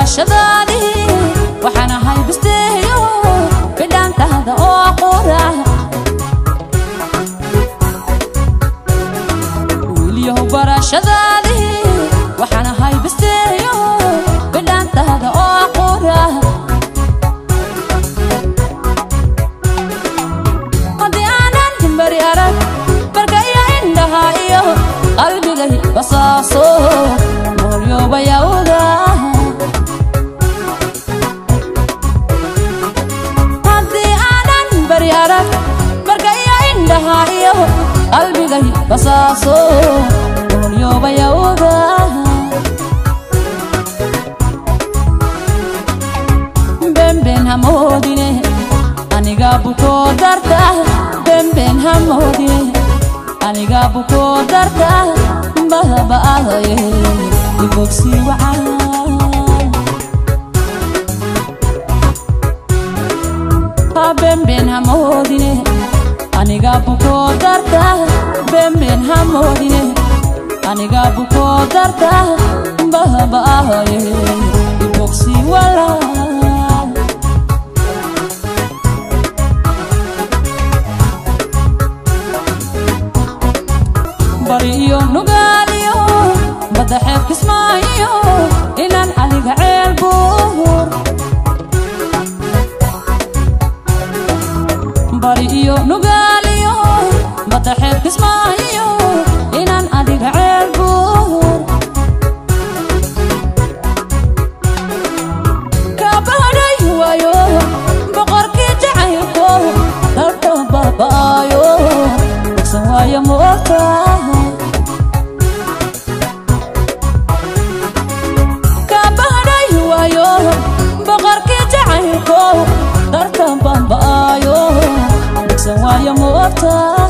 barashadaadii waxaan ahay bisteeyo bidhaantaada oo qura wiilyahow barashadaadii waxaan ahay bisteeyo bidhaantaada oo qura haddii aanan himbari arag barka iyo indhaha iyo qalbigay basaaso noolyobayawga haddii aanan bari arag barka iyo indhaha iyo qalbigay basaaso noolyobayawga bemben hamoodine aniga bukoo darta bemben hamoodine aniga bukoo darta bahba'ahaye ibogsi wacaan ha bemben hamoodine aniga bukoo darta bemben hamoodine aniga bukoo darta bahba'ahaye ibogsi walaa bari iyo nugaaliyo badda xeeb kismaayo inaan adiga ceel buur bari iyo nugaaliyo badda xeeb kismaayo inaan adiga ceel buur kaabahadhay waayo boqorkii jacaylko dalka baba'aayo dhegsan waayo ma ogtaha kaabahadhay waayo boqorkii jacaylko darka bamba'aayo dhegsan waayo ma ogtaha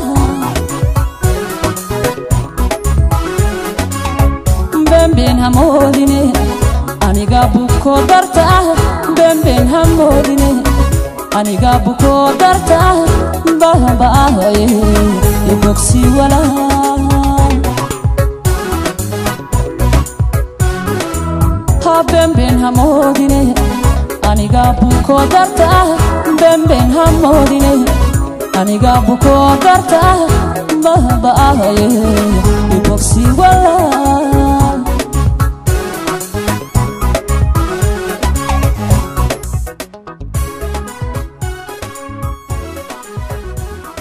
bemben hamoodine aniga buko darta bemben hamoodine aniga buko darta bahba'ahaye ibogsi walaa ha bemben hamoodine aniga buko darta bemben hamoodine aniga buko darta bahba'ahaye ibogsi walaa